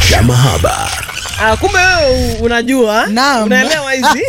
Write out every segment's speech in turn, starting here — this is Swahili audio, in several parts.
ya mahaba. Ah, kumbe wewe unajua Naam. unaelewa hizi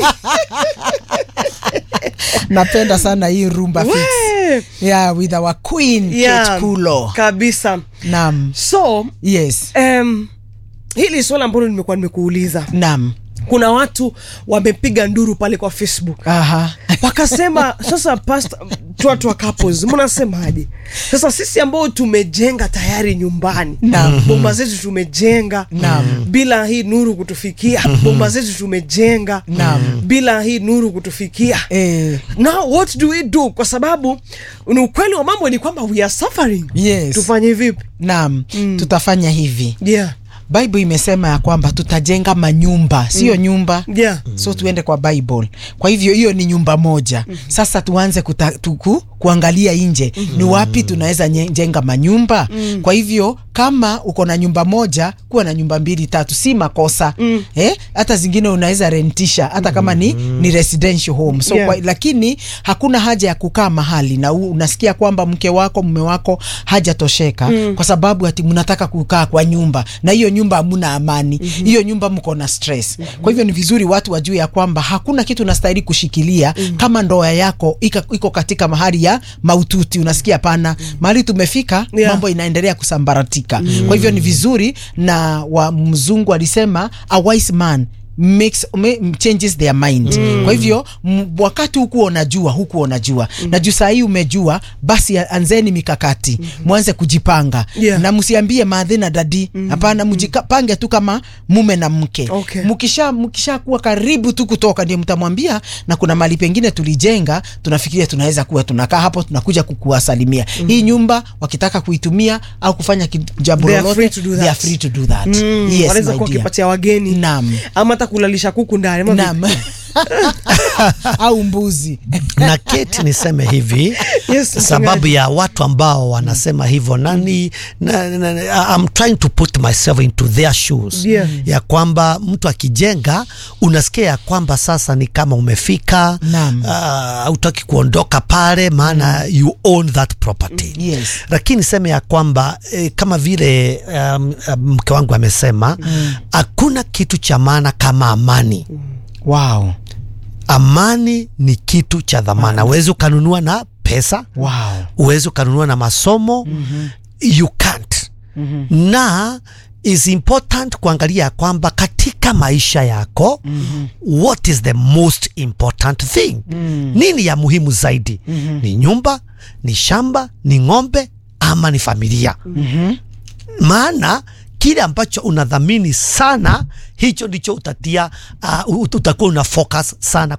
napenda sana hii rumba fix We, yeah, with our queen yeah, Kate Kulo kabisa nam so yes um, hili swala ambalo nimekuwa nimekuuliza nam kuna watu wamepiga nduru pale kwa facebook aha wakasema sasa past watu wa couples mnasemaje sasa sisi ambao tumejenga tayari nyumbani Naam. bomba zetu tumejenga Naam. bila hii nuru kutufikia bomba zetu tumejenga Naam. bila hii nuru kutufikia eh, now what do we do kwa sababu ni ukweli wa mambo ni kwamba we are suffering yes tufanye vipi nam tutafanya hivi yeah bible imesema ya kwamba tutajenga manyumba sio nyumba yeah so tuende kwa bible kwa hivyo hiyo ni nyumba moja sasa tuanze kuta, tuku, kuangalia nje ni wapi tunaweza nye- jenga manyumba kwa hivyo kama uko na nyumba moja kuwa na nyumba mbili tatu si makosa eh, hata zingine unaweza rentisha hata kama ni, ni residential home so Yeah. kwa, lakini hakuna haja ya kukaa mahali na u, unasikia kwamba mke wako mume wako hajatosheka kwa sababu ati mnataka kukaa kwa nyumba na hiyo nyumba hamuna amani hiyo nyumba mko na stress kwa hivyo ni vizuri watu wajue ya kwamba hakuna kitu unastahili kushikilia kama ndoa yako ika, iko katika mahali ya maututi unasikia pana mahali tumefika Yeah. mambo inaendelea kusambaratika kwa hivyo ni vizuri na wa mzungu alisema a wise man makes ma- changes their mind kwa hivyo m- wakati huku unajua huku unajua na juu saa hii umejua basi a- anzeni mikakati mwanze kujipanga Yeah. na msiambie madhi na dadi hapana mjipange tu kama mume na mke Okay. mkisha mkisha kuwa karibu tu kutoka ndio mtamwambia na kuna mali pengine tulijenga tunafikiria tunaweza kuwa tunakaa hapo tunakuja kukuwasalimia hii nyumba wakitaka kuitumia au kufanya ki- jambo They are lolote free to do they are that. free to do that Mm, yes, wanaweza my kuwa dear. wakipatia wageni Naam. ama hata kulalisha kuku ndani ama Naam. au mbuzi na keti niseme hivi Yes, sababu mchungaji. ya watu ambao wanasema hivyo nani na, na, na, I'm trying to put myself into their shoes Yeah. ya kwamba mtu akijenga unasikia ya kwamba sasa ni kama umefika Naam. hautaki kuondoka pale maana you own that property Yes. lakini niseme ya kwamba eh, kama vile um, um, mke wangu amesema hakuna kitu cha maana kama amani wow. amani ni kitu cha dhamana uwezi ukanunua na pesa Wow. uwezi ukanunua na masomo mm-hmm. you can't mm-hmm. na is important kuangalia ya kwamba katika maisha yako mm-hmm. what is the most important thing mm-hmm. nini ya muhimu zaidi mm-hmm. ni nyumba ni shamba ni ng'ombe ama ni familia mm-hmm. maana kile ambacho unadhamini sana hicho ndicho utatia uh, utakuwa una focus sana